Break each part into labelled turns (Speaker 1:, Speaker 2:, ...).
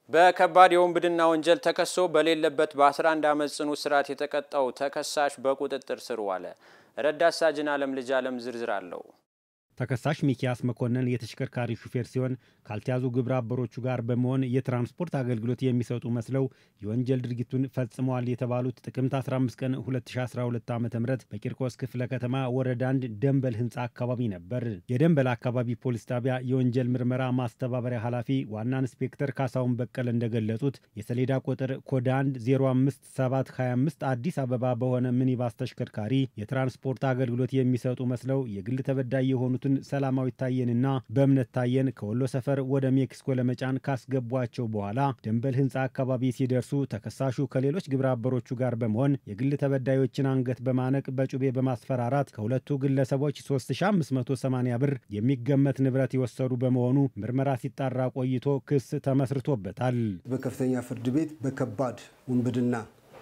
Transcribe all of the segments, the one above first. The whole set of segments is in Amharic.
Speaker 1: በከባድ የወንብድና ወንጀል ተከሶ በሌለበት በ11 ዓመት ጽኑ እስራት የተቀጣው ተከሳሽ በቁጥጥር ስር ዋለ። ረዳት ሳጅን አለም ልጅ አለም ዝርዝር አለው።
Speaker 2: ተከሳሽ ሚኪያስ መኮንን የተሽከርካሪ ሹፌር ሲሆን ካልተያዙ ግብረ አበሮቹ ጋር በመሆን የትራንስፖርት አገልግሎት የሚሰጡ መስለው የወንጀል ድርጊቱን ፈጽመዋል የተባሉት ጥቅምት 15 ቀን 2012 ዓ ም በቂርቆስ ክፍለ ከተማ ወረዳ አንድ ደንበል ህንፃ አካባቢ ነበር። የደንበል አካባቢ ፖሊስ ጣቢያ የወንጀል ምርመራ ማስተባበሪያ ኃላፊ ዋና ኢንስፔክተር ካሳሁን በቀለ እንደገለጹት የሰሌዳ ቁጥር ኮድ 1 05725 አዲስ አበባ በሆነ ሚኒባስ ተሽከርካሪ የትራንስፖርት አገልግሎት የሚሰጡ መስለው የግል ተበዳይ የሆኑትን ሰላማዊ ታየንና በእምነት ታየን ከወሎ ሰፈር ወደ ሜክሲኮ ለመጫን ካስገቧቸው በኋላ ደንበል ህንፃ አካባቢ ሲደርሱ ተከሳሹ ከሌሎች ግብረ አበሮቹ ጋር በመሆን የግል ተበዳዮችን አንገት በማነቅ በጩቤ በማስፈራራት ከሁለቱ ግለሰቦች 3580 ብር የሚገመት ንብረት የወሰዱ በመሆኑ ምርመራ ሲጣራ ቆይቶ ክስ ተመስርቶበታል።
Speaker 3: በከፍተኛ ፍርድ ቤት በከባድ ውንብድና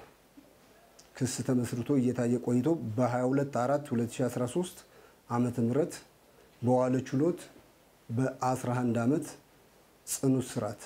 Speaker 3: ክስ ተመስርቶ እየታየ ቆይቶ በ22 4 2013 ዓመተ ምህረት በዋለ ችሎት በ11 ዓመት ጽኑ እስራት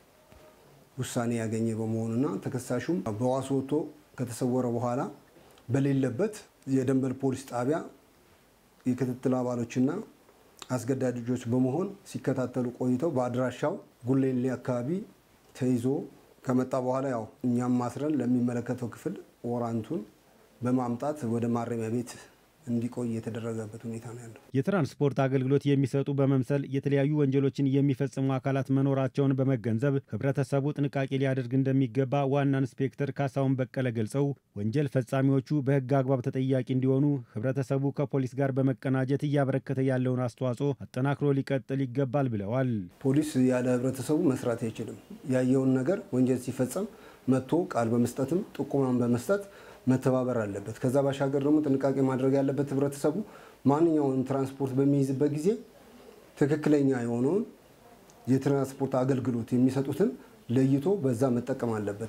Speaker 3: ውሳኔ ያገኘ በመሆኑና ተከሳሹም በዋስ ወጥቶ ከተሰወረ በኋላ በሌለበት የደንበል ፖሊስ ጣቢያ የክትትል አባሎችና አስገዳጅ ልጆች በመሆን ሲከታተሉ ቆይተው በአድራሻው ጉሌሌ አካባቢ ተይዞ ከመጣ በኋላ ያው እኛም ማስረን ለሚመለከተው ክፍል ወራንቱን በማምጣት ወደ ማረሚያ ቤት እንዲቆይ የተደረገበት ሁኔታ ነው ያለው።
Speaker 2: የትራንስፖርት አገልግሎት የሚሰጡ በመምሰል የተለያዩ ወንጀሎችን የሚፈጽሙ አካላት መኖራቸውን በመገንዘብ ሕብረተሰቡ ጥንቃቄ ሊያደርግ እንደሚገባ ዋና ኢንስፔክተር ካሳሁን በቀለ ገልጸው ወንጀል ፈጻሚዎቹ በሕግ አግባብ ተጠያቂ እንዲሆኑ ሕብረተሰቡ ከፖሊስ ጋር በመቀናጀት እያበረከተ ያለውን አስተዋጽኦ አጠናክሮ ሊቀጥል ይገባል ብለዋል።
Speaker 3: ፖሊስ ያለ ሕብረተሰቡ መስራት አይችልም። ያየውን ነገር ወንጀል ሲፈጸም መጥቶ ቃል በመስጠትም ጥቁማን በመስጠት መተባበር አለበት። ከዛ ባሻገር ደግሞ ጥንቃቄ ማድረግ ያለበት ህብረተሰቡ ማንኛውንም ትራንስፖርት በሚይዝበት ጊዜ ትክክለኛ የሆነውን የትራንስፖርት አገልግሎት የሚሰጡትን ለይቶ በዛ መጠቀም አለበት።